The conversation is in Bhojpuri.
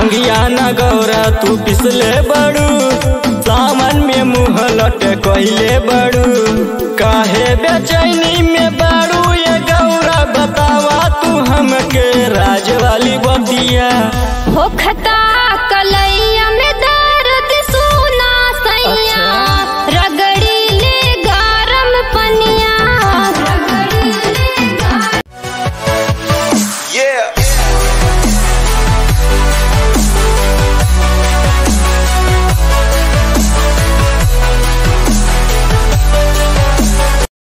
भंगिया न गौरा तू पिसले बड़ू सावन में मुँह लट कहले बड़ू काहे बेचैनी में बड़ू ये गौरा बतावा तू हमके राज वाली बतिया होखता कलैया